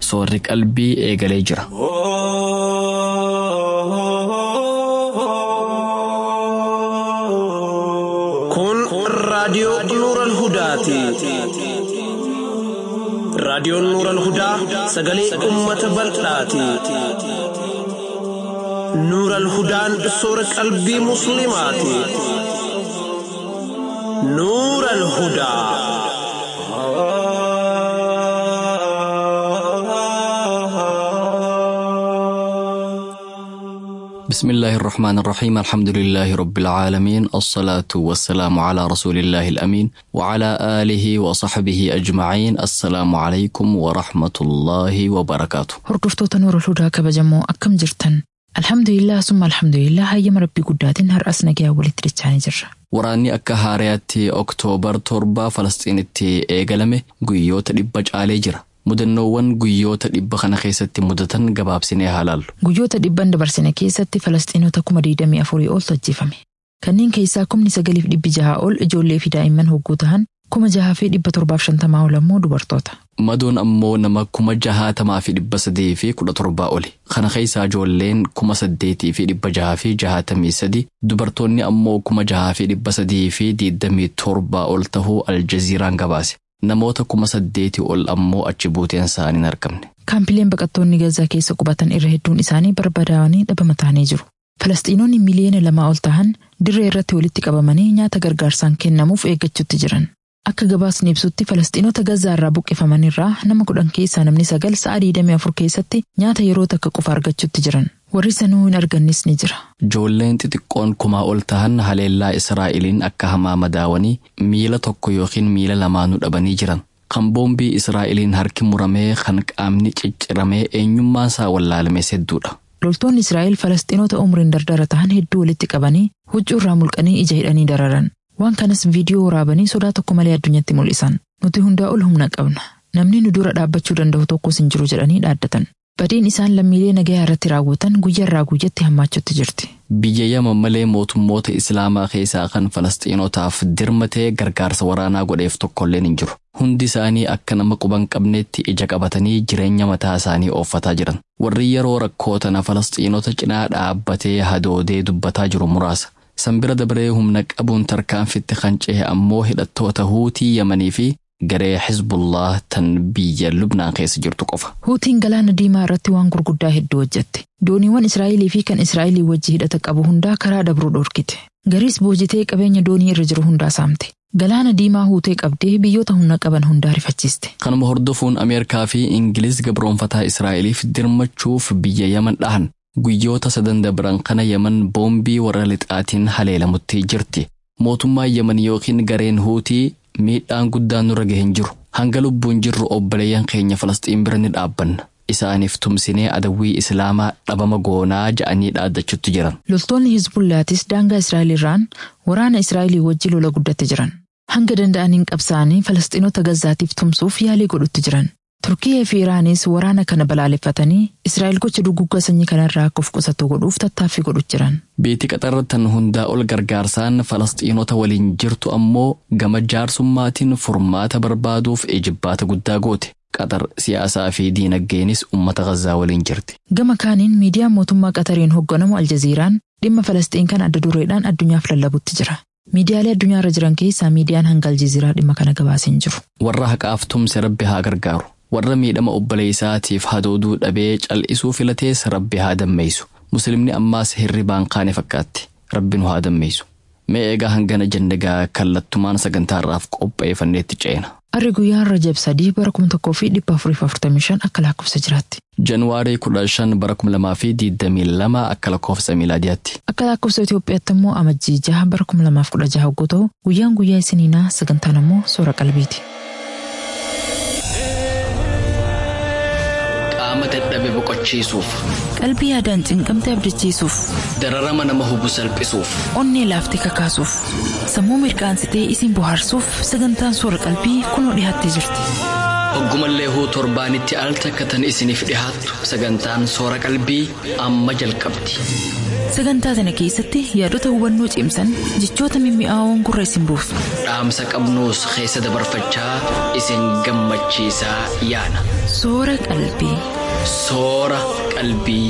soorri qalbii eegalee jira. Kun raadiyoo Nuural Hudaati. Raadiyoon Nuural Hudaa sagalee uummata bal'aati. Nuural Hudaan soora qalbii Musliimaati. Nuural Hudaa. بسم الله الرحمن الرحيم الحمد لله رب العالمين الصلاة والسلام على رسول الله الأمين وعلى آله وصحبه أجمعين السلام عليكم ورحمة الله وبركاته Hordoftoota Nuura Hudaa kabajamoo akkam jirtan? Alhamdulillah summa alhamdulillah hayyama rabbii guddaatiin har'as nagaa walitti dachaanii jirra. Waraanni akka haariyaatti Oktoobar torba Falastiinitti eegalame guyyoota dhibba caalee jira. Mudannoowwan guyyoota dhibba kana keessatti mudatan gabaabsinee haalaallu. Guyyoota dhibban dabarsine keessatti Falastiinota kuma digdamii afurii oltu ajjeefame. Kanneen keessaa kumni sagaliif dhibbi jaha ol ijoollee fi daa'imman hogguu ta'an kuma jahaa fi dhibba torbaaf shantamaa ol ammoo dubartoota. Madoon ammoo nama kuma jahaatamaa fi dhibba sadii fi kudha torbaa oli. Kana keessaa ijoolleen kuma saddeetii fi dhibba jahaa fi jahaatamii sadi dubartoonni ammoo kuma jahaa fi dhibba sadii fi diidamii torbaa ol tahuu aljaziiraan gabaase. Namoota kuma saddeetii ol ammoo achi buuteen isaanii hin argamne. Kaampileen baqattoonni Gazaa keessa qubatan irra hedduun isaanii barbadaa'anii dhabama ta'anii jiru. Falastiinonni miliyoona lamaa ol ta'an dirree irratti walitti qabamanii nyaata gargaarsaan kennamuuf eeggachuutti jiran. Akka gabaasni ibsutti Falastiinota Gazaa irraa buqqifaman irraa nama kudhan keessaa namni sagal sa'a digdamii afur keessatti nyaata yeroo takka qofa argachuutti jiran. Warri sanuu hin argannis ni jira. Ijoolleen xixiqqoon kumaa ol tahan haleellaa Israa'eliin akka hamaa madaawanii miila tokko yookiin miila lamaanuu dhabanii jiran. Kan boombii Israa'eliin harki muramee kan qaamni cicciramee eenyummaan isaa wallaalames hedduudha. Loltoonni Israa'el Falastiinota umriin dardara ta'an hedduu walitti qabanii huccuu irraa mulqanii ija hidhanii dararan. Waan kanas viidiyoo waraabanii sodaa tokko malee addunyatti mul'isan. Nuti hundaa ol humna qabna. Namni nu dura dhaabbachuu danda'u tokkos hin jiru jedhanii dhaaddatan. Badiin isaan lammiilee nagayaa irratti raawwatan guyyaarraa guyyatti hammaachuutti jirti. Biyya Yaman malee mootummoota Islaamaa keessaa kan Falastiinotaaf dirmatee gargaarsa waraanaa godheef tokkolleen hin jiru. Hundi isaanii akka nama quban qabneetti ija qabatanii jireenya mataa isaanii ooffataa jiran. Warri yeroo rakkoo tana Falastiinota cinaa dhaabbatee hadoodee dubbataa jiru muraasa. Sanbira dabaree humna qabuun tarkaanfitti kan cehe ammoo hidhattoota huutii Yamanii fi garee Hizbullah tan biyya Lubnaan keessa jirtu qofa. Huutiin galaana diimaa irratti waan gurguddaa hedduu hojjette. Dooniiwwan Israa'elii fi kan Israa'elii wajji hidhata qabu hundaa karaa dabruu dhorkite. Gariis boojitee qabeenya doonii irra jiru hundaa saamte. Galaana diimaa huutee qabdee biyyoota humna qaban hundaa rifachiiste. Kanuma hordofuun Ameerikaa fi Ingiliz gabroonfataa Israa'eliif dirmachuuf biyya Yaman dhahan. Guyyoota sadan dabran kana Yaman boombii warra lixaatiin haleelamutti jirti. Mootummaan Yaman yookiin gareen huutii miidhaan guddaan nurra gahe hin jiru. Hanga lubbuun jirru obboleeyyan keenya Falasxiin bira ni dhaabbanna. Isaaniif tumsinee adawwii Islaamaa dhabama goonaa ja'anii dhaaddachutti jiran. Loltoonni Hizbullaatis daangaa Israa'el irraan waraana Israa'elii wajji lola guddatti jiran. Hanga danda'aniin qabsaa'anii Falastiinota Gazaatiif tumsuuf yaalii godhutti jiran. Turkiyee fi Iraanis waraana kana balaaleffatanii Israa'el gocha duguggaa sanyii kanarraa akka of qusatu godhuuf tattaaffii godhutti jiran. Biyyi qaxarratan hundaa ol gargaarsaan Falastiinota waliin jirtu ammoo gama jaarsummaatiin furmaata barbaaduuf ejibbaata guddaa goote. Qaxar siyaasaa fi diinaggeenis uummata Gazaa waliin jirti. Gama kaaniin miidiyaan mootummaa Qaxariin hoogganamu Aljaziiraan dhimma Falastiin kan adda dureedhaan addunyaaf lallabutti jira. Miidiyaalee addunyaarra jiran keessaa miidiyaan hanga Aljaziiraa dhimma kana gabaasee hin jiru. Warra haqaaf tumse rabbi haa gargaaru. Warra miidhama obboleessaatiif hadooduu dhabee cal'isuu filatees rabbi haa dammeessu. Muslimni ammaas hirribaan kaane fakkaatti. Rabbi nu haa dammeessu. Mee eegaa hangana jandagaa kallattumaan sagantaarraaf qopheeffanneetti ceena. Arri guyyaan Rajab sadii bara kuma tokkoo fi dhibba afurii afurtamii shan akka lakkoofsa jiraatti. Januwaarii kudha shan bara kuma lamaa fi digdamii lama akka lakkoofsa miilaadiyaatti. Akka lakkoofsa Itoophiyaatti immoo amajjii jaha bara kuma lamaaf kudha jaha hogguu ta'u guyyaan guyyaa isiniinaa sagantaan immoo soora qalbiiti. Qaama dadhabe boqochiisuuf. Qalbii yaadaan cinqamte abdachiisuuf. Dararama nama hubu salphisuuf. Onnee laaftee kakaasuuf. Sammuu mirkaansitee isin bohaarsuuf sagantaan soora qalbii kunoo dhiyaattee jirti. hoggumallee huu torbaanitti al takkatan isiniif dhihaattu sagantaan soora qalbii amma jalqabdi. Sagantaa tana keessatti yaadota hubannoo cimsan jechoota mimmi'aawoon gurra isin buusu. Dhaamsa qabnuus keessa dabarfachaa isin gammachiisaa yaana. Soora qalbii. Soora qalbii.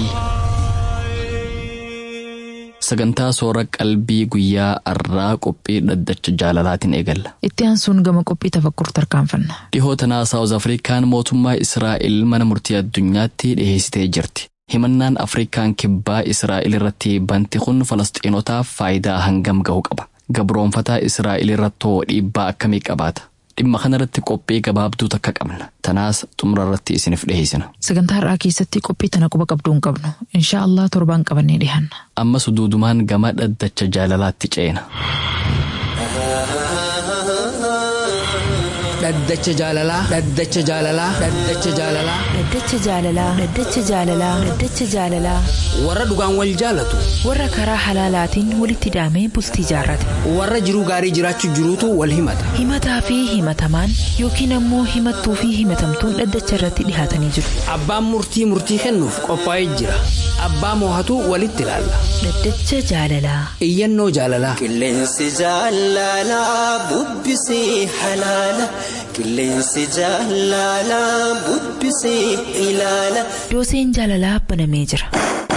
Sagantaa soora qalbii guyyaa arraa qophii dhaddacha jaalalaatiin eegalla. Itti aansuun gama qophii tafakkur tarkaanfanna. Dhihoota naa Saawuz Afrikaan mootummaa Israa'el mana murtii addunyaatti dhiheessitee jirti. Himannaan Afrikaan kibbaa Israa'el irratti banti kun Falasxiinotaaf faayidaa hangam gahu qaba. Gabroonfataa Israa'el irrattoo dhiibbaa akkamii qabaata? Dhimma kanarratti qophii gabaabduu takka qabna. Tanaas xumura irratti isiniif dhiheessina. Sagantaa har'aa keessatti qophii tana quba qabduu hin qabnu. Inshaa Allah torbaan qabannee dhiyaanna. Ammas duudumaan gama dhaddacha jaalalaatti ceena. dhaddacha jaalalaa dhaddacha jaalalaa dhaddacha jaalalaa Dhaddacha jaalalaa Dhaddacha jaalalaa Dhaddacha jaalalaa warra dhugaan wal jaalatu warra karaa halaalaatiin walitti hidhamee bultii jaarrate warra jiruu gaarii jiraachuu jiruutu wal himata himataa fi himatamaan yookiin ammoo himattuu fi himatamtuun dhaddacha irratti dhihaatanii jiru abbaan murtii murtii kennuuf qophaa'ee jira abbaa moohatu walitti ilaalla Dhaddacha jaalalaa iyyannoo jaalalaa Qilleensi jaalalaa bubbisee halaala. Qilleensi jaalalaa bubbisee ilaala. dooseen jaalalaa banamee jira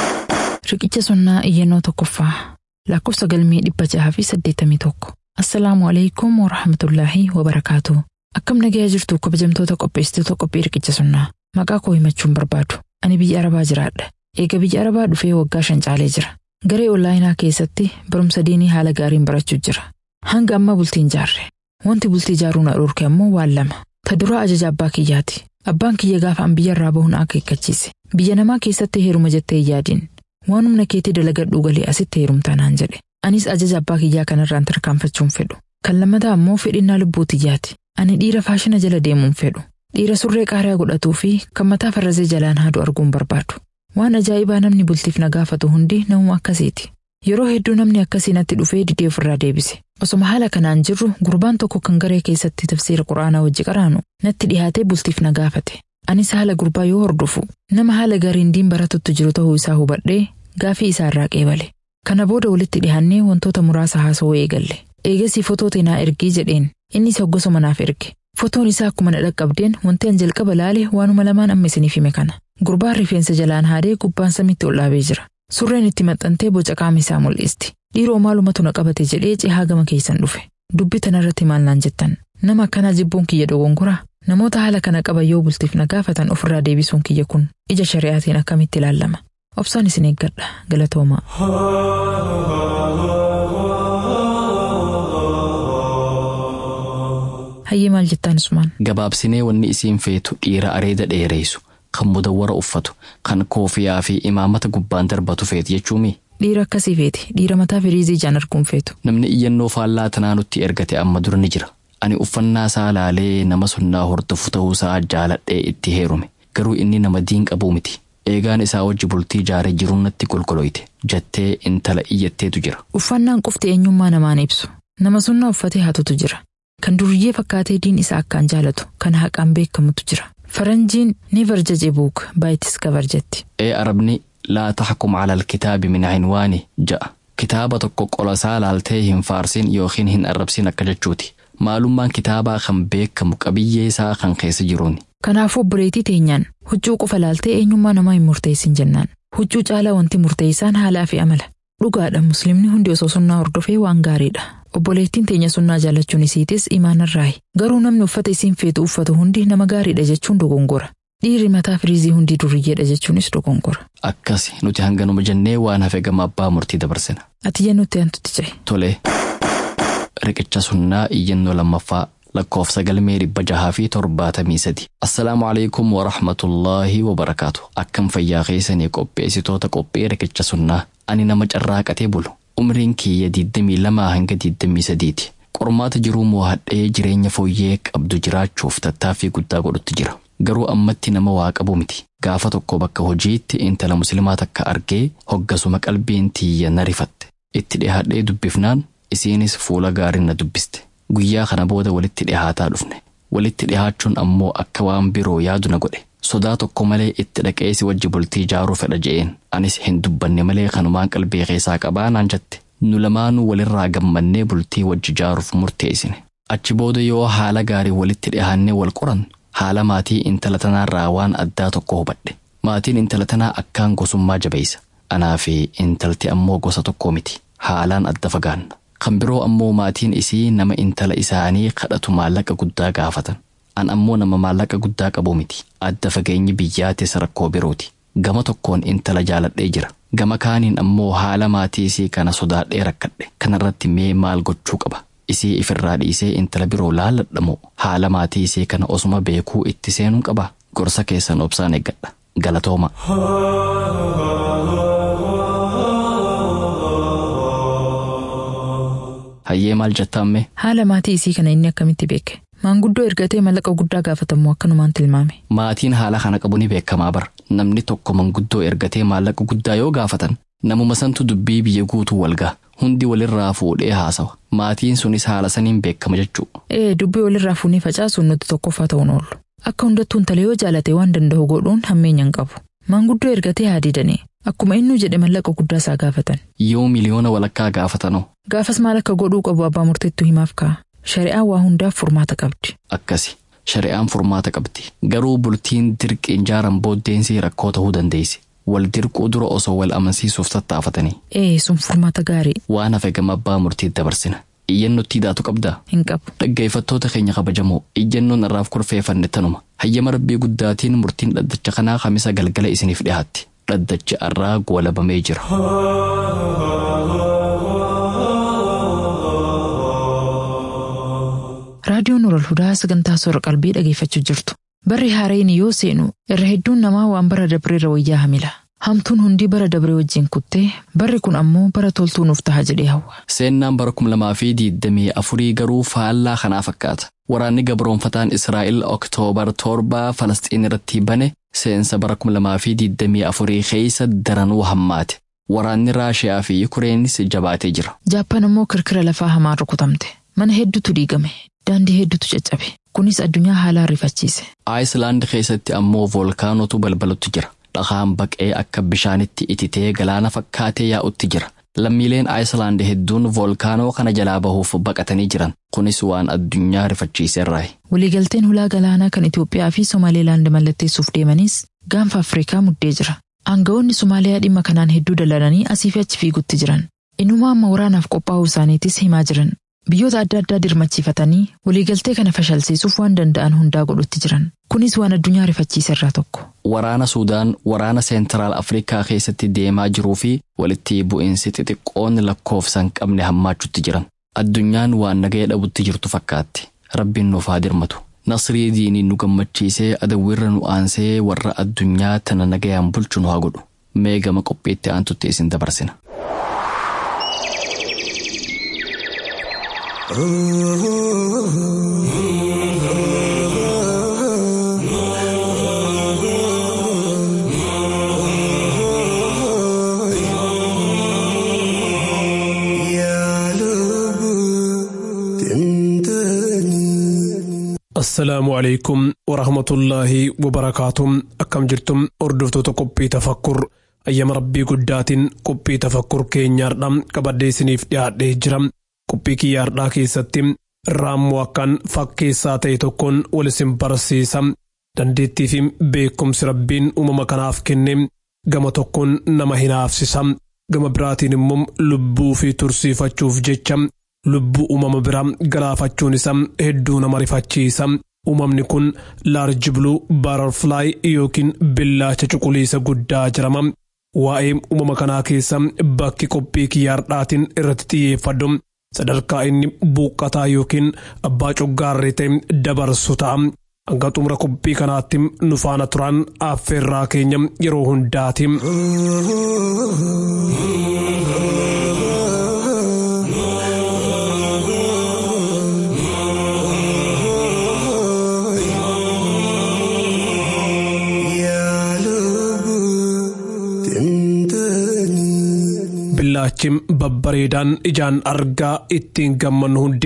Riqicha sunnaa iyyannoo tokkoffaa. Lakkoofsa galmee dhibba jaha fi saddeettamii tokko. Assalaamu alaikum wa rahmatullaahi wa barakaatu. Akkam nagayaa jirtu kabajamtoota qopheessitoota qophii riqicha sunnaa. Maqaa koo himachuun barbaadu. Ani biyya Arabaa jiraadha. Eega biyya Arabaa dhufee waggaa shan caalee jira. Garee onlaayinaa keessatti barumsa diinii haala gaariin barachuu jira. Hanga amma bultiin jaarre. Wanti bultii jaaruu na dhorke ammoo waan lama. Ta duraa ajaja abbaa kiyyaati. Abbaan kiyya gaafa an biyya irraa bahuun akeekkachiise. Biyya namaa keessatti heeruma jettee hin yaadin. Waan humna keetii dalagadhuu galee asitti heerumtaa naan jedhe. Anis ajaja abbaa kiyyaa kanarraan tarkaanfachuun fedhu. Kan lammataa ammoo fedhinnaa lubbuu tiyyaati. Ani dhiira faashina jala deemuun fedhu. Dhiira surree qaariyaa godhatuu fi kan mataa farrasee jalaan haadu arguun barbaadu. Waan ajaa'ibaa namni bultiif na gaafatu hundi namuma akkasiiti. Yeroo hedduu namni akkasii natti dhufee didee ofirraa deebise. Osoma haala kanaan jirru gurbaan tokko kan garee keessatti tafsiira quraanaa wajji qaraanu natti dhihaatee bultiif na gaafate. Anis haala gurbaa yoo hordofu nama haala gariin diin baratutti jiru ta'uu isaa hubadhee gaafii isaa irraa qeebale. Kana booda walitti dhihaannee wantoota muraasa haasawuu eegalle. Eegasii fotoo teenaa ergii jedheen innis hoggosuma naaf erge. Fotoon isaa akkuma na dhaqqabdeen wanti an jalqaba laale waanuma lamaan amma isiniif hime kana. Gurbaan rifeensa jalaan haadee gubbaan samitti ol dhaabee jira. Surreen itti maxxantee boca qaama isaa mul'isti. Dhiiroo maalumatu na qabate jedhee cehaa gama keessan dhufe. Dubbi tanarratti maal naan jettan. Nama akkanaa jibbuun kiyya dogongoraa. Namoota haala kana qaban yoo bultiif na gaafatan ofirraa deebisuun kiyya kun ija shari'aatiin akkamitti ilaalama. Obsaan isin eeggadha galatoomaa. Hayyee maal jettaan Usmaan? Gabaabsinee wanni isiin feetu dhiira areeda dheereessu kan mudawwara uffatu kan koofiyaa fi imaamata gubbaan darbatu feeti jechuumi. Dhiira akkasii feeti. Dhiira mataa firiizii ijaan arguun feetu. Namni iyyannoo faallaa tanaa nutti ergate amma dura ni jira. Ani uffannaa isaa laalee nama sunnaa hordofu ta'uusaa jaaladhee itti heerume. Garuu inni nama diin qabuu miti. Eegaan isaa wajji bultii jaaree jiruun natti golgoloyte. Jettee intala iyyatteetu jira. Uffannaan qofti eenyummaa namaan ibsu. Nama sunnaa uffatee hatutu jira. Kan duriyyee fakkaatee diin isaa akkaan jaalatu kan haqaan beekamutu jira. Faranjiin ni varjaje buuk baayitis gabar jetti. Ee arabni laa taxkum cala alkitaabi min cinwaani ja'a. Kitaaba tokko qolasaa laaltee hin faarsin yookiin hin arrabsin akka jechuuti. Maalummaan kitaabaa kan beekamu qabiyyee isaa kan keessa jiruuni. Kanaafuu obboleettii teenyaan huccuu qofa laaltee eenyummaa namaa hin murteessin jennaan. Huccuu caalaa wanti murteessaan haalaa fi amala. Dhugaadha muslimni hundi osoo sunnaa hordofee waan gaariidha. Obboleettiin teenya sunnaa jaallachuun isiitis imaanarraayi. Garuu namni uffata isiin feetu uffatu hundi nama gaariidha jechuun dogongora. Dhiirri mataa firiizii hundi duriyyeedha jechuunis dogongora. Akkasi nuti hanganuma jennee waan hafe gama abbaa murtii dabarsina. Ati jennutti antutti ce'e. Tolee. Riqicha sunnaa iyyannoo lammaffaa lakkoofsa galmee dhibba jahaa fi torbaatamii sadi. Assalaamu alaikum wa rahmatullaahi wa barakaatu. Akkam fayyaa keessanii qopheessitoota qophee riqicha sunnaa. Ani nama carraaqatee bulu. Umriin kiyya 22 hanga 23 ti. Qormaata jiruu mo'adhee jireenya fooyyee qabdu jiraachuuf tattaaffii guddaa godhutti jira. Garuu ammatti nama waa qabu miti. Gaafa tokko bakka hojiitti intala musliimaa takka argee hoggasuma qalbiin tiyya na rifatte. Itti dhihaadhee dubbifnaan isiinis fuula gaariin na dubbiste. Guyyaa kana booda walitti dhihaataa dhufne. walitti dhihaachuun ammoo akka waan biroo yaadu na godhe sodaa tokko malee itti dhaqee si wajji bultii ijaaruu fedha je'een anis hin dubbanne malee kanumaan qalbii keessaa qabaa naan jette nu lamaanuu walirraa gammannee bultii wajji ijaaruuf murteessine achi booda yoo haala gaarii walitti dhihaannee wal qorannu haala maatii intala tanaarraa waan addaa tokko hubadhe maatiin intala tanaa akkaan gosummaa jabeessa anaa fi intalti ammoo gosa tokko miti haalaan adda fagaanna kan biroo ammoo maatiin isii nama intala isaanii kadhatu maallaqa guddaa gaafatan an ammoo nama maallaqa guddaa qabu miti adda fageenyi biyyaatis rakkoo birooti gama tokkoon intala jaaladhee jira gama kaaniin ammoo haala maatii isii kana sodaadhee rakkadhe kanarratti mee maal gochuu qaba isii ifirraa dhiisee intala biroo laalladhamoo haala maatii isii kana osuma beekuu itti seenuu qaba gorsa keessan obsaan eeggadha galatooma. hayyee maal jettaamme Haala maatii isii kana inni akkamitti beeke? Maanguddoo ergatee mallaqa guddaa gaafatamu akkanumaan tilmaame. maatiin haala kana qabu ni beekamaa bara namni tokko manguddoo ergatee maallaqa guddaa yoo gaafatan namuma santu dubbii biyya guutuu walgaa hundi walirraa fuudhee haasawa maatiin sunis haala saniin beekama jechuu Ee dubbii walirraa fuunee facaasuun nuti tokkoffaa ta'uun oollu. Akka hundattuu intala yoo jaalate waan danda'u godhuun hammeenya hin qabu. Maanguddoo ergatee haa diidanii. Akkuma innuu jedhe mallaqa guddaa isaa gaafatan. yoo miliyoona walakkaa gaafatanoo Gaafas maal akka godhuu qabu abbaa murteettuu himaaf ka'a. Shari'aan waa hundaaf furmaata qabdi. akkasi shari'aan furmaata qabdi garuu bultiin dirqiin jaaran booddeensii rakkoo ta'uu dandeessi wal dirquu dura osoo wal amansiisuuf tattaafatanii Ee sun furmaata gaarii waan hafe gama abbaa murtiitti dabarsina iyyannootti daatu qabdaa hin qabu. dhaggeeffattoota keenya kabajamoo iyyannoon irraaf kurfeeffanne tanuma hayyama rabbii guddaatiin murtiin dhaddacha kanaa kamisa galgala isiniif dhiyaatti dhaddachi irraa goolabamee jira. Raadiyoon Nural Hudaa sagantaa soora qalbii dhageeffachuu jirtu. Barri haareen yoo seenu irra hedduun namaa waan bara dabreerra wayyaa hamila. Hamtuun hundi bara dabree wajjin kuttee barri kun ammoo bara toltuu nuuf taha jedhee hawwa. Seennaan bara kuma lamaa fi diidamii afurii garuu faallaa kanaa fakkaata. Waraanni gabroonfataan Israa'el Oktoobar torbaa Falasxiin irratti bane seensa bara kuma lamaa fi diidamii afurii keessa daranuu hammaate. Waraanni Raashiyaa fi Yukureenis jabaatee jira. Jaappaan ammoo kirkira lafaa hamaan rukutamte. Mana hedduutu diigame. Daandii hedduutu caccabe. Kunis addunyaa haalaan rifachiise. Aayislaand keessatti ammoo voolkaanotu balbalutti jira. Dhagaan baqee akka bishaanitti ititee galaana fakkaatee yaa'utti jira. Lammiileen Aayislaand hedduun voolkaanoo kana jalaa bahuuf baqatanii jiran. Kunis waan addunyaa rifachiiseerraayi. Waliigalteen hulaa galaanaa kan Itoophiyaa fi Somaaliilaand mallatteessuuf deemanis gaanfa Afrikaa muddee jira. Aangawoonni Somaaliyaa dhimma kanaan hedduu dalalanii asii fi achi fiigutti jiran. Inuma amma waraanaaf qophaa'uu isaaniitis himaa jiran. Biyyoota adda addaa dirmachiifatanii waliigaltee kana fashalsiisuuf waan danda'an hundaa godhutti jiran. Kunis waan addunyaa rifachiiserraa tokko. Waraana Suudaan waraana Seentiraal Afrikaa keessatti deemaa jiruu fi walitti bu'iinsi xixiqqoon lakkoofsan qabne hammaachutti jiran. Addunyaan waan nagaya dhabutti jirtu fakkaatti. Rabbiin nuuf haa dirmatu. Nasrii diinii nu gammachiisee adawwiirra nu aansee warra addunyaa tana nagayaan bulchu nu haa godhu. Mee gama qophiitti aantutti isin dabarsina. assalaamu calaykum warahmatullaahi wabarakaatuum akkam jirtum hordoftoota qophii tafakkur ayyama rabbii guddaatiin qophii tafakkur keenyaardha qabadhee isiniif dhiyaadhee jira qophii kiyyaardhaa keessatti raammoo akkaan fakkeessaa ta'e tokkoon wal isin barsiisa dandeettii fi beekumsi rabbiin uumama kanaaf kenne gama tokkoon nama hinaafsisa gama biraatiin immoo lubbuu fi tursiifachuuf jecha lubbuu uumama biraa galaafachuun isa hedduu nama rifachiisa uumamni kun laarji buluu baararfulaay yookiin billaacha cuquliisa guddaa jedhama waa'ee uumama kanaa keessa bakki qophii kiyyaardhaatiin irratti xiyyeeffadhu sadarkaa inni buuqqataa yookiin abbaa coggaarree ta'e dabarsu ta'a hanga xumura qophii kanaatti nu faana turan affeerraa keenya yeroo hundaati. Billaachi babbareedaan ijaan argaa ittiin gammannu hundi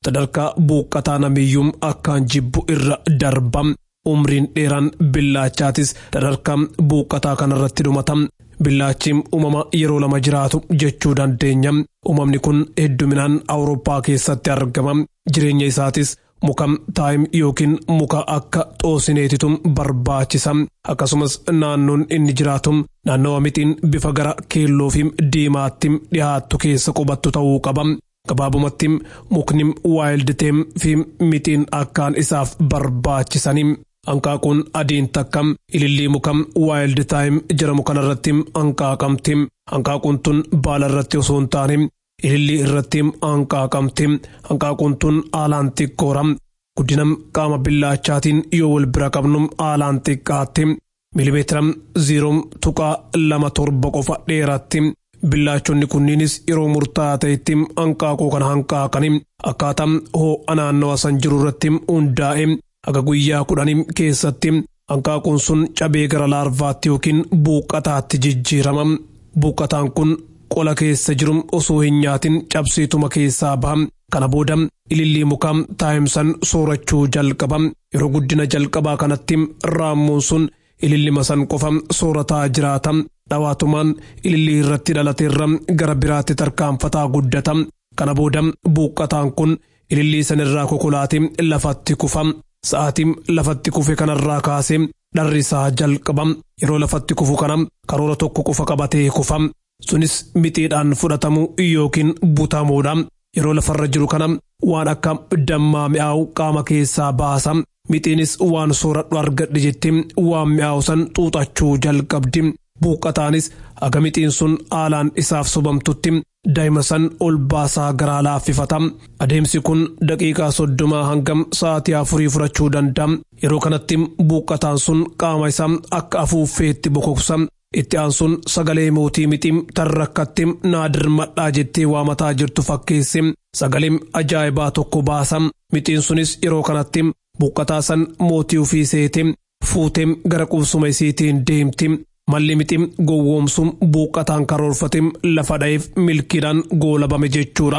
sadarkaa buuqqataa namiyyuu akkaan jibbu irra darba umriin dheeraan billaachaatis sadarkaa buuqqataa kanarratti dhumata billaachi uumama yeroo lama jiraatu jechuu dandeenya uumamni kun hedduminaan awurooppaa keessatti argama jireenya isaatis muka taayim yookiin muka akka xoosineetitu barbaachisa akkasumas naannoon inni jiraatu naannawa mixiin bifa gara keelloo fi diimaatti dhiyaattu keessa qubattu ta'uu qaba. gabaabumatti mukni waayilditeen fi mixiin akkaan isaaf barbaachisanii hanqaaquun adiin takka ilillii muka waayildi taayim jedhamu kanarratti hanqaaqamti hanqaaquun tun baala irratti osoo hin taane ilillii irratti hanqaaqamti hanqaaquun tun haalaan xiqqoora guddina qaama billaachaatiin yoo wal bira qabnu haalaan xiqqaatti milimeetira ziiroo tuqaa lama torba qofa dheeratti billaachonni kunniinis yeroo murtaa'aa ta'etti hanqaaquu kana hanqaaqanii akkaataa hoo'a naannawa san jiru irratti hundaa'e haga guyyaa kudhanii keessatti hanqaaquun sun cabee gara laarvaatti yookiin buuqqataatti jijjiirama buuqqataan kun qola keessa jiru osoo hin nyaatin cabsiituma keessaa baha kana booda ilillii mukaa taayimsan soorachuu jalqaba yeroo guddina jalqabaa kanatti raammuun sun ilillima san qofa soorataa jiraata dhawaatumaan ilillii irratti dhalateerra gara biraatti tarkaanfataa guddata kana booda buuqqataan kun ilillii sanirraa kokolaatee lafatti kufa sa'aatii lafatti kufe kanarraa kaasee dharri isaa jalqaba yeroo lafatti kufu kana karoora tokko qofa qabatee kufa sunis mixiidhaan fudhatamu yookiin butamuudha yeroo lafarra jiru kana waan akka dammaa mi'aawu qaama keessaa baasa mixiinis waan sooradhu argadhe jetti waan mi'aawu san xuuxachuu jalqabdi buuqqataanis haga mixiin sun haalaan isaaf sobamtutti daa'ima san ol baasaa garaa laaffifata adeemsi kun daqiiqaa soddomaa hangam sa'aatii afurii fudhachuu danda'a yeroo kanatti buuqqataan sun qaama isaa akka afuuffeetti bokoksa itti aansuun sagalee mootii mixii tarrakkatti naadir madhaa jettee waamataa jirtu fakkeesse sagalee ajaa'ibaa tokko baasa mixiin sunis yeroo kanatti buuqqataa san mootii ofii seete fuutee gara qubsuma isiitiin deemti malli mixii gowwoomsuun buuqqataan karoorfate lafa dha'eef milkiidhaan goolabame jechuudha.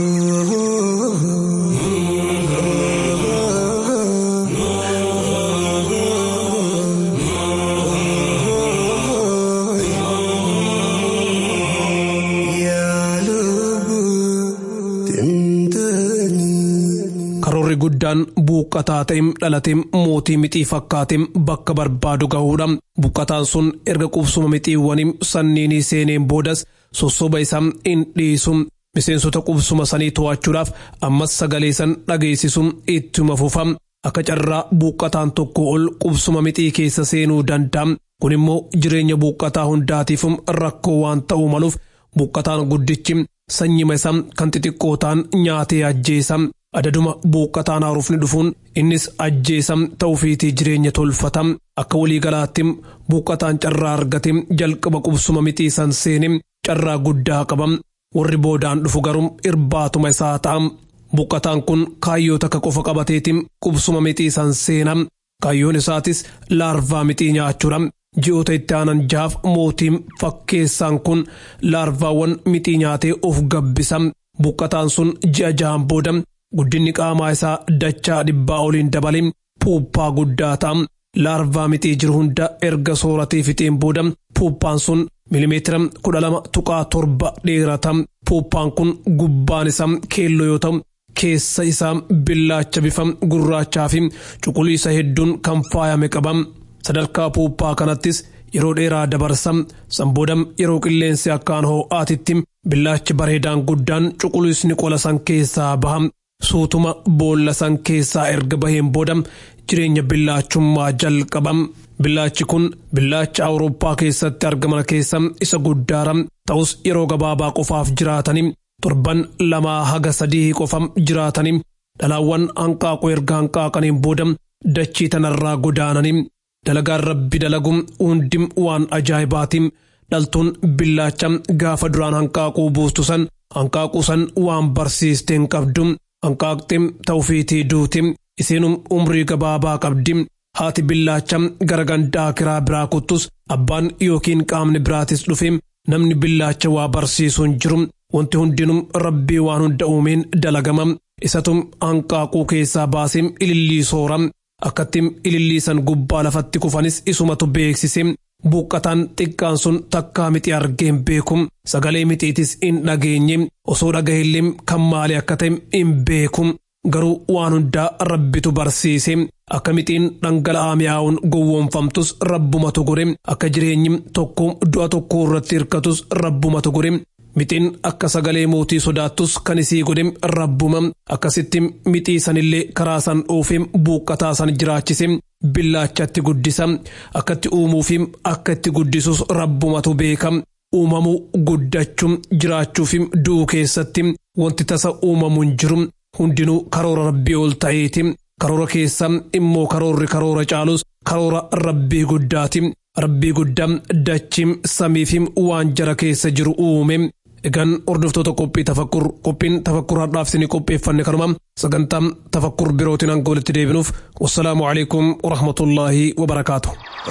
karoorri guddaan buuqqataa ta'e dhalate mootii mixii fakkaate bakka barbaadu gahuudha buuqqataan sun erga qubsuma mixiiwwanii sanniinii seeneen boodas sossoba isaa hin dhiisu miseensota qubsuma sanii to'achuudhaaf ammas sagalee san dhageessisu ittuma fufa akka carraa buuqqataan tokko ol qubsuma mixii keessa seenuu danda'a kun immoo jireenya buuqqataa hundaatiif rakkoo waan ta'uu maluuf buuqqataan guddichi sanyima isaa kan xixiqqoo ta'an nyaatee ajjeesa adaduma buuqqataan haarufni dhufuun innis ajjeesa ta'uufiitii jireenya tolfata akka waliigalaatti buuqqataan carraa argate jalqaba qubsuma mixii san seene carraa guddaa qaba warri boodaan dhufu garuu irbaatuma isaa ta'a buuqqataan kun kaayyoo takka qofa qabateetiin qubsuma mixii san seena kaayyoon isaatis laarvaa mixii nyaachuudha ji'oota itti aanan jaaf mootiin fakkeessaan kun laarvaawwan mixii nyaatee of gabbisa buuqqataan sun ji'a jahan booda guddinni qaamaa isaa dachaa dhibbaa oliin dabalee puuphaa guddaa ta'a laarvaa mixii jiru hunda erga sooratee fixeen booda puuphaan sun milimeetira kudha lama tuqaa torba dheerata puuphaan kun gubbaan isaa keelloo yoo ta'u keessa isaa billaacha bifa gurraachaa fi cuquliisa hedduun kan faayame qaba sadarkaa puuphaa kanattis yeroo dheeraa dabarsa sanbooda yeroo qilleensi akkaan hoo'aatitti billaachi bareedaan guddaan cuquliisni qola san keessaa baha suutuma boolla san keessaa erga baheen booda jireenya billaachummaa jalqaba billaachi kun billaacha awurooppaa keessatti argaman keessa isa guddaara ta'us yeroo gabaabaa qofaaf jiraatanii torban lamaa haga sadii qofa jiraatanii dhalaawwan hanqaaquu erga hanqaaqaniin booda dachii tanarraa godaananii dalagaan rabbi dalagu hundi waan ajaa'ibaatiin dhaltuun billaacha gaafa duraan hanqaaquu buustu san hanqaaquu san waan barsiisteen qabdu hanqaaqxee ta'ufiitii duuti isiinum umrii gabaabaa qabdi haati billaacha gara gandaa kiraa biraa kuttus abbaan yookiin qaamni biraatis dhufe namni billaacha waa barsiisuun jiru wanti hundinum rabbii waan hunda uumeen dalagama isatum hanqaaquu keessaa baasee ilillii soora akkattiin ililliisan gubbaa lafatti kufanis isumatu beeksise buqqataan xiqqaan sun takkaa mixi argeen beeku sagalee mixiitis hin dhageenye osoo dhagahellee kan maali akka ta'e hin beeku garuu waan hundaa rabbitu barsiise akka mixiin dhangala'aa mi'aawun gowwoomfamtus rabbumatu gore akka jireenyi tokko du'a tokko irratti hirkatus rabbumatu gore mixiin akka sagalee mootii sodaattus kan isii godhe rabbuma akkasitti mixii sanillee karaa san oofee buuqqataa san jiraachise billaachatti guddisa akkatti uumuu fi akka itti guddisus rabbumatu beeka uumamuu guddachuu jiraachuu fi du'uu keessatti wanti tasa uumamu hin jiru hundinuu karoora rabbii ol ta'eeti karoora keessa immoo karoorri karoora caalus karoora rabbii guddaati rabbii guddaa dachii samii fi waan jara keessa jiru uume egaan hordoftoota qophii tafakkur qophiin tafakkur har'aaf isinii qopheeffanne kanuma sagantaa tafakkur birootiin hanga walitti deebinuuf wassalaamu alaikum warahmatullaahi wabarakaatu.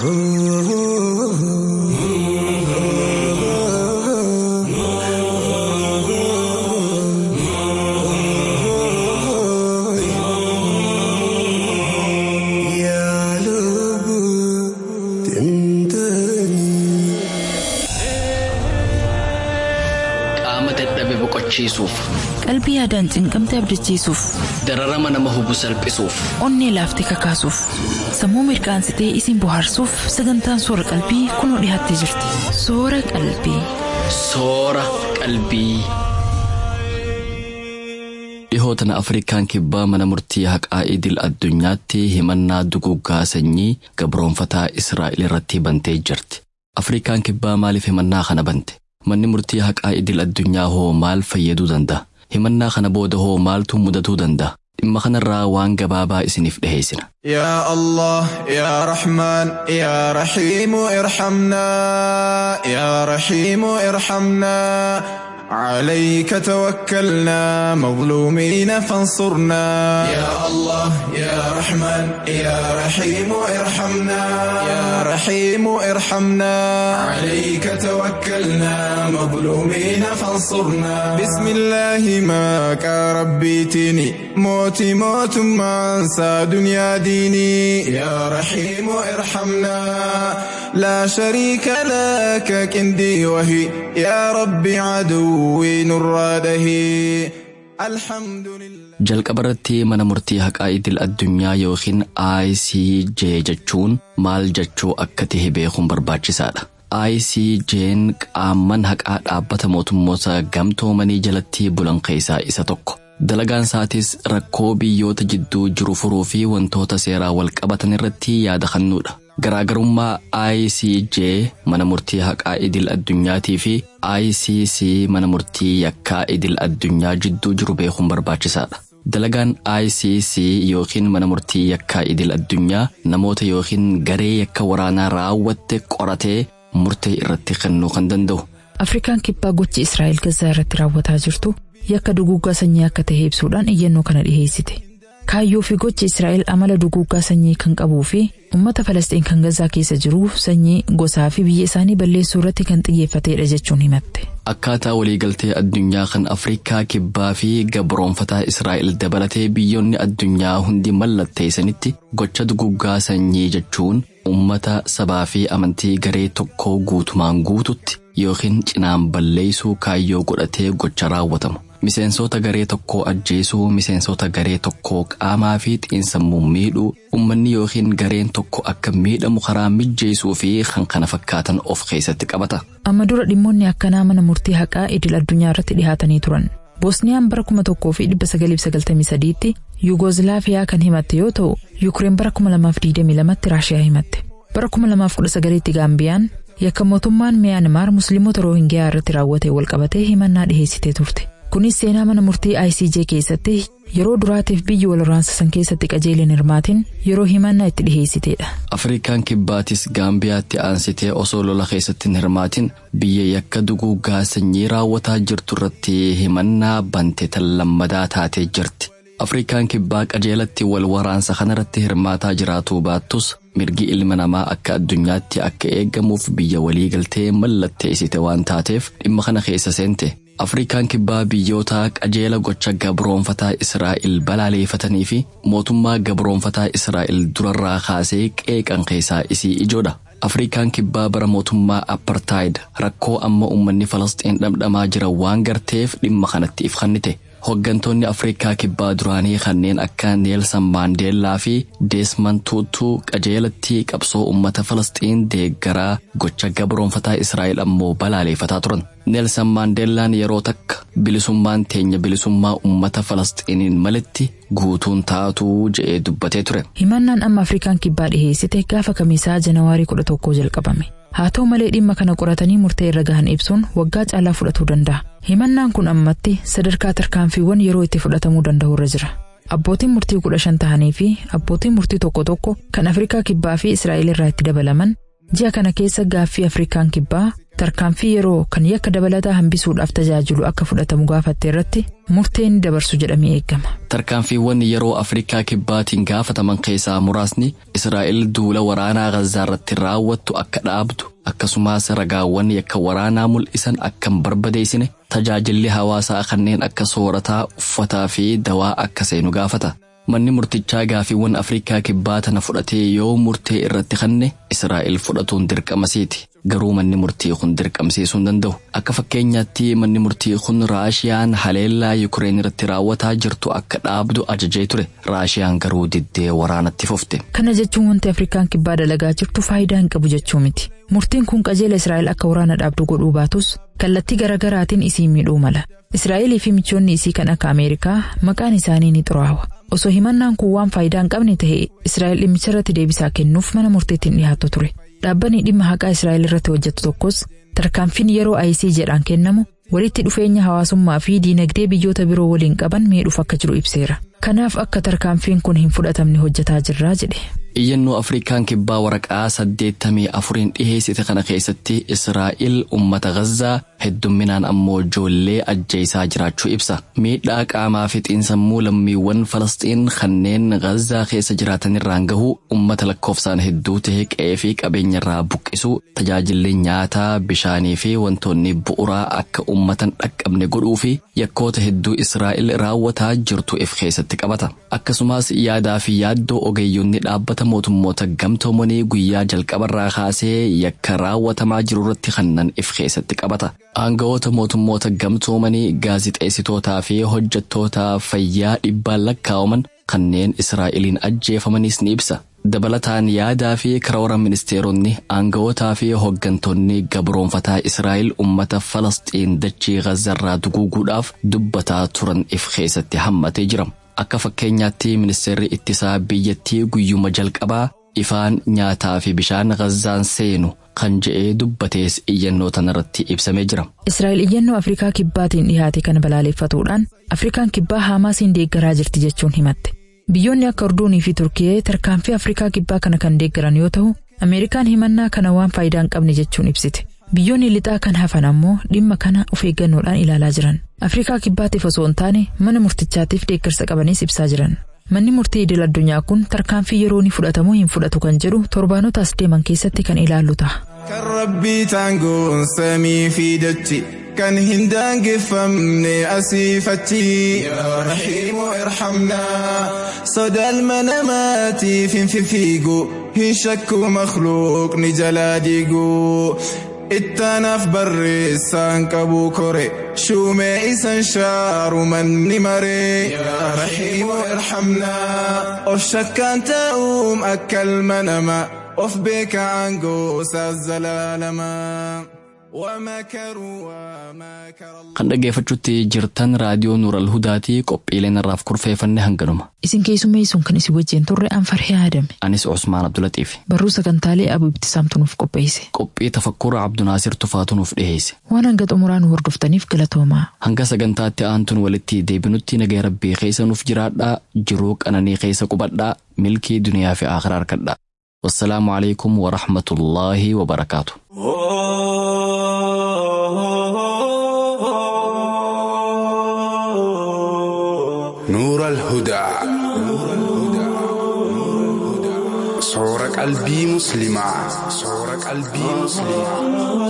qaama dadhabe boqochiisuuf qalbii yaadaan cinqamte abdachiisuuf dararama nama hubu salphisuuf onnee laaftee kakaasuuf sammuu mirqaansitee isin bohaarsuuf sagantaan soora qalbii kunoo dhiyaattee jirti soora qalbii. soora qalbii. dhihootana afrikaan kibbaa mana murtii haqaa idil addunyaatti himannaa duguggaa sanyii gabroonfataa israa'el irratti bantee jirti afrikaan kibbaa maaliif himannaa kana bante manni murtii haqaa idil addunyaa hoo maal fayyaduu danda'a himannaa kana booda hoo maaltu mudatuu danda'a dhimma kanarraa waan gabaabaa isiniif dhiheessina. يا الله يا رحمن يا رحيم ارحمنا يا رحيم ارحمنا عليك توكلنا مظلومين فانصرنا يا الله يا رحمن يا رحيم ارحمنا يا رحيم ارحمنا عليك توكلنا مظلومين فانصرنا بسم الله ما ربيتني موتي موت ما انسى دنيا ديني يا رحيم ارحمنا لا شريك لك كندي وهي يا ربي عدوي نراده الحمد لله jalqabarratti mana murtii haqaa idil addunyaa yookiin ICJ jechuun maal jechuu akka tahe beekuun barbaachisaadha. ICJ'n qaamman haqaa dhaabbata mootummoota gamtoomanii jalatti bulan keessaa isa tokko. Dalagaan isaatis rakkoo biyyoota jidduu jiru furuu fi wantoota seeraa wal qabatan irratti yaada kennuudha. Garaagarummaa ICJ mana murtii haqaa idil addunyaatii fi ICC mana murtii yakkaa idil addunyaa jidduu jiru beekuun barbaachisaadha. Dalagaan ICC yookiin mana murtii yakkaa idil addunyaa namoota yookiin garee yakka waraanaa raawwatte qoratee murtee irratti kennuu kan danda'u. Afrikaan kibbaa gochi Israa'el Gazaa irratti raawwataa jirtu yakka duguuggaa sanyii akka ta'e ibsuudhaan iyyannoo kana dhiheessite. Kaayyoo fi gochi Israa'el amala duguuggaa sanyii kan qabuu fi uummata Falasxiin kan Gazaa keessa jiru sanyii gosaa fi biyya isaanii balleessuu irratti kan xiyyeeffatedha jechuun himatte. Akkaataa waliigaltee addunyaa kan Afrikaa kibbaa fi gabroonfataa Israa'el dabalatee biyyoonni addunyaa hundi mallatteessanitti gocha duguuggaa sanyii jechuun uummata sabaa fi amantii garee tokkoo guutumaan guututti yookiin cinaan balleessuu kaayyoo godhatee gocha raawwatamu. Miseensota garee tokkoo ajjeesuu, miseensota garee tokkoo qaamaa fi xiinsammuu miidhuu, uummanni yookiin gareen tokko akka miidhamu karaa mijjeessuu fi kan kana fakkaatan of keessatti qabata. Amma dura dhimmoonni akkanaa mana murtii haqaa idil addunyaa irratti dhihaatanii turan. Boosniyaan bara kuma tokkoo fi dhibba sagalii fi sagaltamii sadiitti Yuugozilaafiyaa kan himatte yoo ta'u, Yuukireen bara kuma lamaaf digdamii lamatti Raashiyaa himatte. Bara kuma lamaaf kudha sagaliitti Gaambiyaan yakka mootummaan Miyaanmaar Musliimota Roohingiyaa irratti raawwate walqabatee himannaa dhiheessitee turte. Kunis seenaa mana murtii ICJ keessatti yeroo duraatiif biyyi wal waraansa san keessatti qajeelin hirmaatiin yeroo himannaa itti dhiheessiteedha. Afrikaan kibbaatis Gaambiyaatti aansitee osoo lola keessatti hin hirmaatin biyya yakka duguuggaa sanyii raawwataa jirtu irratti himannaa bante tan lammadaa taatee jirti. Afrikaan kibbaa qajeelatti wal waraansa kanarratti hirmaataa jiraatuu baattus mirgi ilma namaa akka addunyaatti akka eegamuuf biyya waliigaltee mallatteessite waan taateef dhimma kana keessa seente. Afrikaan kibbaa biyyoota qajeela gocha gabroonfataa Israa'el balaaleeffatanii fi mootummaa gabroonfataa Israa'el durarraa kaasee qeeqan keessaa isii ijoodha. Afrikaan kibbaa bara mootummaa apartaayid rakkoo amma uummanni Falasxiin dhamdhamaa jiran waan garteef dhimma kanatti if kennite. Hooggantoonni Afrikaa kibbaa duraanii kanneen akka Neelsan Maandeellaa fi Deesman Tuutuu qajeelatti qabsoo uummata Falasxiin deeggaraa gocha gabroonfataa Israa'el ammoo balaaleeffataa turan. Neelsan Maandeellaan yeroo takka bilisummaan teenya bilisummaa uummata Falasxiiniin malitti guutuun taatuu je'ee dubbatee ture. Himannaan amma Afrikaan kibbaa dhiheessite gaafa kamiisaa Janawaarii kudha tokkoo jalqabame. Haa ta'u malee dhimma kana qoratanii murtee irra gahan ibsuun waggaa caalaa fudhatuu danda'a. Himannaan kun ammatti sadarkaa tarkaanfiiwwan yeroo itti fudhatamuu danda'u irra jira. Abbootiin murtii kudha shan ta'anii fi abbootiin murtii tokko tokko kan Afrikaa kibbaa fi Israa'el irraa itti dabalaman ji'a kana keessa gaaffii Afrikaan kibbaa tarkaanfii yeroo kan yakka dabalataa hambisuudhaaf tajaajilu akka fudhatamu gaafatte irratti murtee ni dabarsu jedhamee eegama. Tarkaanfiiwwan yeroo Afrikaa kibbaatiin gaafataman keessaa muraasni Israa'el duula waraanaa Gazaa irratti raawwattu akka dhaabdu akkasumas ragaawwan yakka waraanaa mul'isan akka hin barbadeessine tajaajilli hawaasaa kanneen akka soorataa uffataa fi dawaa akka seenu gaafata. Manni murtichaa gaafiiwwan Afrikaa kibbaa tana fudhatee yoo murtee irratti kenne Israa'el fudhatuun dirqamasiiti. Garuu manni murtii kun dirqamsiisuu hin danda'u. Akka fakkeenyaatti manni murtii kun Raashiyaan haleellaa Yukireen irratti raawwataa jirtu akka dhaabdu ajajee ture. Raashiyaan garuu diddee waraanatti fufte. Kana jechuun wanti Afrikaan kibbaa dalagaa jirtu faayidaa hin qabu jechuu miti. Murtiin kun qajeela Israa'el akka waraana dhaabdu godhuu baatus kallattii garaagaraatiin isii miidhuu mala. Israa'elii fi michoonni isii kan akka Ameerikaa maqaan isaanii ni xuraawa. Osoo himannaan kun waan faayidaa hin qabne ta'e Israa'el dhimmicha irratti deebisaa kennuuf mana murteetti dhiyaatu ture. Dhaabbanni dhimma haqaa Israa'el irratti hojjetu tokkos tarkaanfiin yeroo IC jedhaan kennamu walitti dhufeenya hawaasummaa fi diinagdee biyyoota biroo waliin qaban miidhuuf akka jiru ibseera. Kanaaf akka tarkaanfiin kun hin fudhatamne hojjetaa jirraa jedhe. Iyyannoo Afrikaan kibbaa waraqaa saddeettamii afuriin dhiheessite kana keessatti Israa'el uummata Gazaa heddumminaan ammoo ijoollee ajjeesaa jiraachuu ibsa. Miidhaa qaamaa fi xiinsammuu lammiiwwan Falasxiin kanneen Gazaa keessa jiraatanirraan gahuu uummata lakkoofsaan hedduu ta'e qe'ee fi qabeenyarraa buqqisuu tajaajilli nyaataa bishaanii fi wantoonni bu'uraa akka uummatan dhaqqabne godhuu fi yakkoota hedduu Israa'el raawwataa jirtu if keessatti qabata. Akkasumas yaadaa fi yaaddoo ogeeyyonni dhaabbata mootummoota gamtoomanii guyyaa jalqabarraa kaasee yakka raawwatamaa jiru irratti kannan if keessatti qabata. Aanga'oota mootummoota gamtoomanii gaazixeessitootaa fi hojjettoota fayyaa dhibbaan lakkaa'aman kanneen Israa'eliin ajjeefamanis ni ibsa. Dabalataan yaadaa fi karoora ministeeronni aanga'ootaa fi hooggantoonni gabroonfataa Israa'el uummata Falasxiin dachii Gazarraa duguuguudhaaf dubbataa turan if keessatti hammatee jira. Akka fakkeenyaatti ministeerri ittisaa biyyattii guyyuma jalqabaa ifaan nyaataa fi bishaan Gazaan seenu kan je'ee dubbatees iyyannoo tanarratti ibsamee jira. Israa'el iyyannoo Afrikaa kibbaatiin dhihaate kana balaaleffatuudhaan Afrikaan kibbaa Haamaasiin deeggaraa jirti jechuun himatte. Biyyoonni akka Urduunii fi Turkiyee tarkaanfii Afrikaa kibbaa kana kan deeggaran yoo ta'u, Ameerikaan himannaa kana waan faayidaa hin qabne jechuun ibsite. Biyyoonni lixaa kan hafan ammoo dhimma kana of eeggannoodhaan ilaalaa jiran. Afrikaa kibbaatiif osoo hin taane mana murtichaatiif deeggarsa qabanis ibsaa jiran. Manni murtii idil addunyaa kun tarkaanfii yeroo ni fudhatamoo hin fudhatu kan jedhu torbaanotaas deeman keessatti kan ilaallu ta'a. Kan rabbii taangoon samii fi dachi kan hin daangeffamne asii fachi. Yaa Rahiimu irhamnaa sodaal mana maatiif hin fifiigu hin shakku makluuqni jalaa diigu. ittaanaaf barreessaan qabu kore shuumee isan shaaru manni maree yaa rahiimu irhamnaa of shakkaan ta'uum akka ilma namaa of beeka aangoo isaas zalaalamaa. Kan dhaggeeffachuutti jirtan raadiyoo Nuural Hudaatii qophiileen irraaf kurfeeffanne hanganuma. Isin keessummeessuun kan isin wajjin turre Anfarhee Aadame. Anis Usmaan Abdulatiif. Barruu sagantaalee Abu Ibtisaamtu nuuf qopheesse. Qophii tafakkura Abdunaasir Tufaatu nuuf dhiheesse. Waan hanga xumuraa nu hordoftaniif galatoomaa. Hanga sagantaatti aantuun walitti deebinutti nagaa rabbii keessa nuuf jiraadhaa jiruu qananii keessa qubadhaa milkii duniyaa fi akhiraa harkadhaa. Wassalaamu alaikum wa rahmatullaahi wa barakaatu. نور الهدى صور قلبي مسلمة صور قلبي مسلمة